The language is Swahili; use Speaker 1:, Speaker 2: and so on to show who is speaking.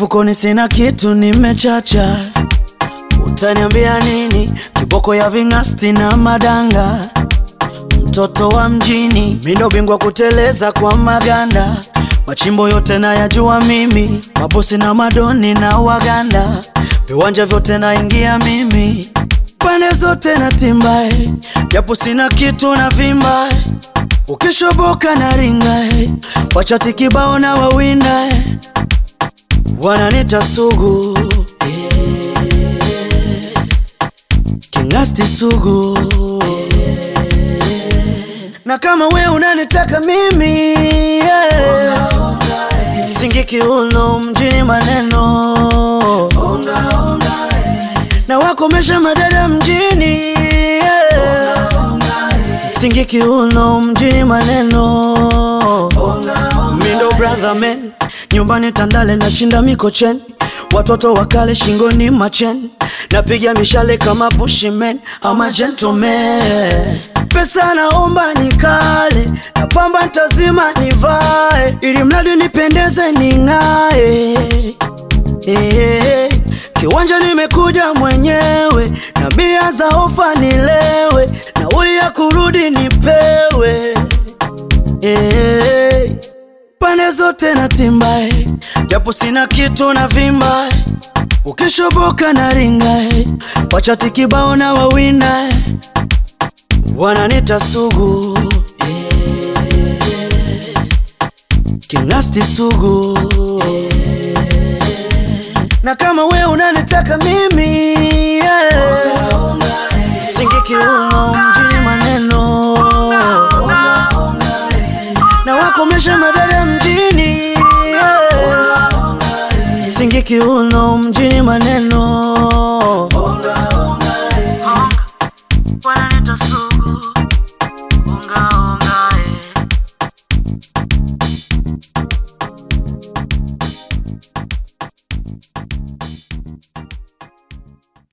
Speaker 1: Mfukoni sina kitu, nimechacha. Utaniambia nini? Kiboko ya ving'asti na madanga, mtoto wa mjini, mindo bingwa kuteleza kwa maganda. Machimbo yote nayajua mimi, mabosi na madoni na waganda, viwanja vyote naingia mimi, pande zote na timbae, japo sina kitu na vimbae, ukishoboka na ringae, wachati kibao na wawindae, wananita sugu Kingasti sugu na kama we unanitaka mimi yeah. Singi kiuno mjini maneno na wakomesha madada mjini yeah. Singi kiuno mjini maneno Mindo brother man nyumbani Tandale nashinda Mikocheni watoto wakale shingoni machen napiga mishale kama bushimen ama gentleman pesa naomba nikale na pamba ntazima nivae ili mradi nipendeze ning'ae Eh, kiwanja nimekuja mwenyewe na bia za ofa nilewe nauli ya kurudi nipewe Eh, pande zote na timbae japo sina kitu na vimbae ukishoboka na ringae wachati kibao na wawindae wananita sugu Kingasti sugu na kama we unanitaka mimi yeah. Singi kiuno mjini maneno na wakomesha madada mjini yeah. Singi kiuno mjini maneno